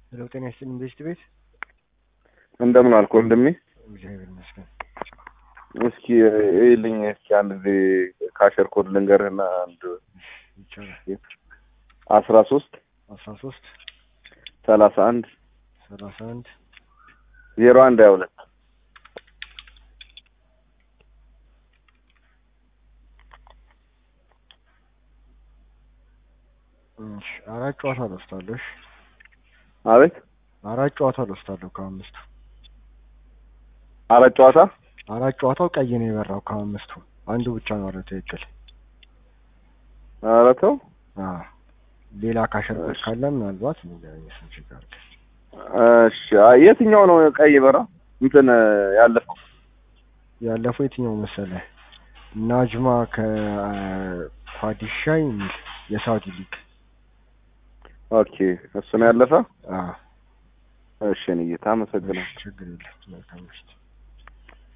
ሄሎ ጤና ይስጥልኝ ኢንቨስት ቤት እንደምን አልክ ወንድሜ? እግዚአብሔር ይመስገን። እስኪ ይልኝ እስኪ አንድ ጊዜ ካሸር ኮድ ልንገርህና አንድ ይቻላል። አስራ ሶስት አስራ ሶስት ሰላሳ አንድ ሰላሳ አንድ ዜሮ አንድ ሀያ ሁለት እሺ፣ አራት ጨዋታ ልወስዳለሁ። እሺ፣ አቤት አራት ጨዋታ ልወስዳለሁ ከአምስቱ። አራት ጨዋታ አራት ጨዋታው ቀይ ነው የበራው ከአምስቱ አንዱ ብቻ ነው አለ ትክክል። ኧረ ተው አዎ፣ ሌላ ካሸር ኮድ ካለ ምናልባት የስንት ችግር አለ። እሺ አይ፣ የትኛው ነው ቀይ በራ እንትን ያለፈው ያለፈው የትኛው መሰለህ? ናጅማ ከፓዲሻ የሚል የሳውዲ ሊግ። ኦኬ እሱ ነው ያለፈ አዎ፣ እሺ እኔ ጌታ አመሰግናለሁ ችግር የለም። መልካም ምሽት።